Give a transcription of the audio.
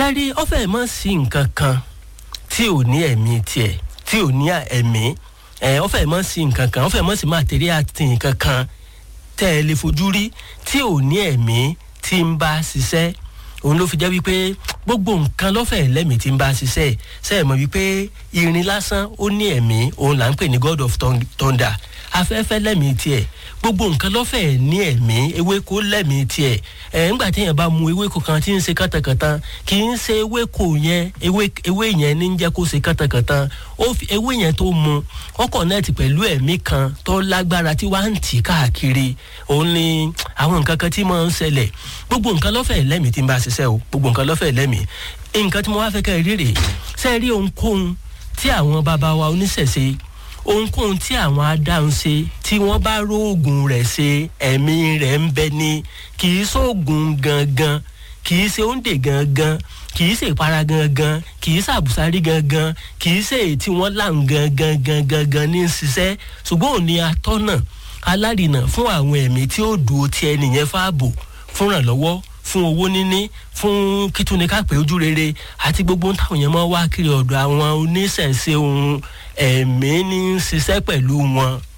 sẹ́rí ọ̀fẹ́ mọ̀ sí nǹkan kan tí ò ní ẹ̀mí tiẹ̀ tí ò ní ẹ̀mí ẹ̀ ọ̀fẹ́ mọ̀ sí nǹkan kan ọ̀fẹ́ mọ̀ sí màtẹ́ríà ti nǹkan kan tẹ́ ẹ lè fojú rí tí ò ní ẹ̀mí tí ń bá ṣiṣẹ́ òun ló fi jẹ́ wípé gbogbo nǹkan lọ́fẹ̀ẹ́ lẹ́mìí tí ń bá ṣiṣẹ́ ṣe é mọ̀ wípé irin lásán ó ní ẹ̀mí òun là ń pè ní god of thunder afẹ́fẹ́ lẹ́mìí tiẹ̀ gbogbo nǹkan lọ́fẹ̀ẹ́ ní ẹ̀mí ewéko lẹ́mìí tiẹ̀ ẹ̀ ńgbà téèyàn bá mu ewéko kan tí ń ṣe kàtàkàtà kì í ṣe ewéko yẹn ewé yẹn ní jẹ́ kó ṣe kàtàkàtà ó fi ewé yẹn tó mu wọ́n kọ̀nẹ́ẹ̀tì pẹ̀lú ẹ̀mí kan tó lágbára tí wàá ń tì káàkiri òun ni àwọn nǹkan kan tí máa ń ṣẹlẹ̀ gbogbo nǹkan lọ́fẹ̀ẹ́ lẹ́mìí tí ń bá ṣiṣẹ́ o gbogbo nǹkan lọ́fẹ̀ẹ́ lẹ́mìí nǹkan tí mo wá fẹ́ kẹ́ ẹ rí rèé sẹ́ẹ̀rí ohunkóhun tí àwọn bàbá wa oníṣẹ̀ṣe ohunkóhun tí àwọn adáhùn ṣe tí wọ́n bá róògùn rẹ̀ ṣe ẹ̀mí rẹ̀ ń bẹ ní kì í sóògùn gangan kì í ṣe oúnjẹ gangan kì í ṣe ìpara gangan kì í ṣàbùsárí gangan kì í ṣe èyí tí wọ́n láǹ gangan gangan gan ní ṣiṣẹ́ ṣùgbọ́n òní atọ́nà alárìnà fún àwọn ẹ̀mí tí ó dùn ó ti ẹnìyẹn fáàbò fúnrànlọ́wọ́ fún owó níní fún kítúni kápẹ́ ojú rere àti gbogbo táwọn yẹn máa wá kiri ọ̀dọ̀ àwọn oníṣẹ̀ṣe ohun ẹ̀mí ní ṣiṣẹ́ pẹ̀lú wọn